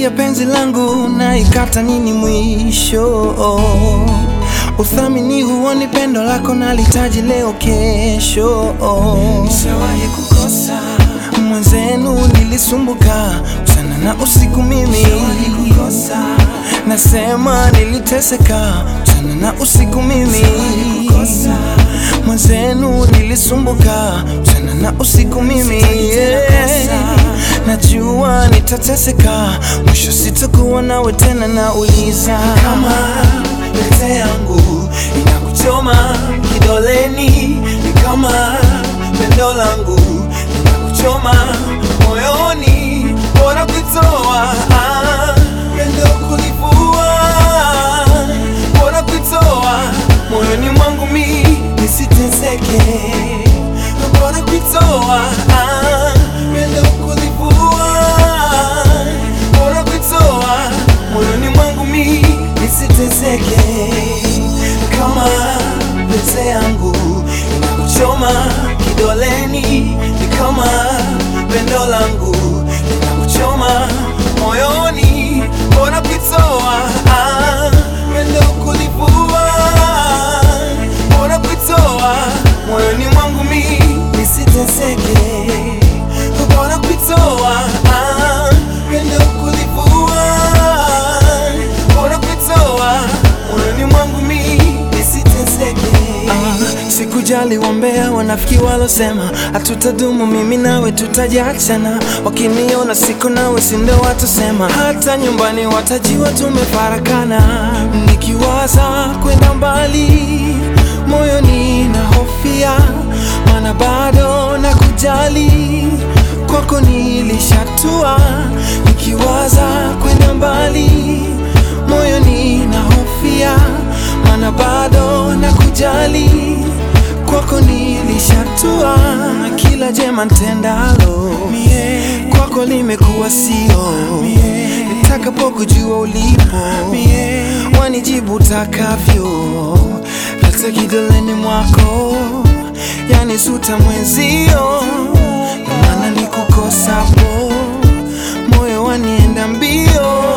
ya penzi langu na ikata nini mwisho? Uthamini huoni pendo lako nalitaji leo kesho. Nishawahi kukosa mwenzenu, nilisumbuka mchana na usiku mimi nasema niliteseka mchana na usiku mimi mwenzenu nilisumbuka mchana na usiku mimi yeah. Najua nitateseka mwisho sitakuwa nawe tena, nauliza kama pete yangu inakuchoma kidoleni, ni kama pendo langu inakuchoma moyoni, bora kuitoa ah, pendo kulivua, bora kuitoa moyoni mwangu mi nisiteseke, bora kuitoa ah, pendo kulivua, bora kuitoa moyoni mwangu mi nisiteseke, kama pete yangu inakuchoma kidoleni, ni kama pendo langu linakuchoma moyoni, bora kuitoa ah, pendo kulivua, bora kuitoa moyoni mwangu mi nisiteseke, bora kuitoa ah, pendo kulivua, bora kuitoa moyoni mwangu mi nisiteseke. Ah, sikujali wambea wanafiki walosema hatutadumu, mimi nawe tutajiachana. Wakiniona siko nawe, sindo watasema, hata nyumbani watajiwa tumefarakana. Nikiwaza kwenda mbali, moyoni na hofia, mana bado na kujali kwako nilishatua. Nikiwaza kwenda mbali, moyoni na hofia, mana bado na kujali kwako nilishatua, na kila jema ntendalo kwako limekuwa sio. Nitakapokujua ulipo, wanijibu takavyo, hata kidoleni mwako, yani suta mwenzio, na maana nikukosapo moyo wanienda mbio